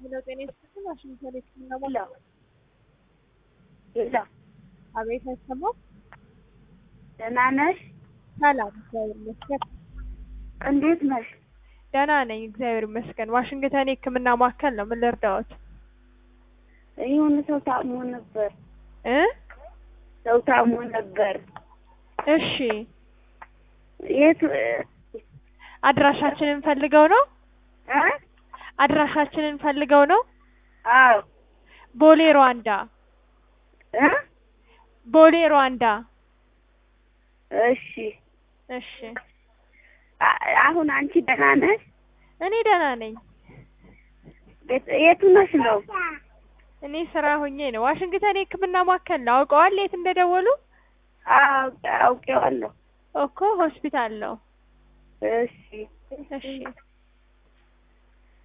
ሄሎ ጤና ይስጥልኝ። ዋሽንግተን የህክምና ቦታ ሄሎ ሄሎ፣ አቤት፣ አይሰማም? ደህና ነሽ? ሰላም፣ እግዚአብሔር ይመስገን። እንዴት ነሽ? ደህና ነኝ፣ እግዚአብሔር ይመስገን። ዋሽንግተን የህክምና ማዕከል ነው። ምን ልርዳዎት? የሆነ ሰው ታሞ ነበር። እ ሰው ታሞ ነበር። እሺ፣ የት አድራሻችንን ፈልገው ነው? እ አድራሻችንን ፈልገው ነው? አዎ ቦሌ ሩዋንዳ፣ እ ቦሌ ሩዋንዳ። እሺ እሺ፣ አ- አሁን አንቺ ደህና ነሽ? እኔ ደህና ነኝ። የት- የቱ ነሽ ነው? እኔ ስራ ሆኜ ነው። ዋሽንግተን የህክምና ማዕከል ነው። አውቀዋል የት እንደደወሉ? አዎ አውቄዋለሁ። እኮ ሆስፒታል ነው። እሺ እሺ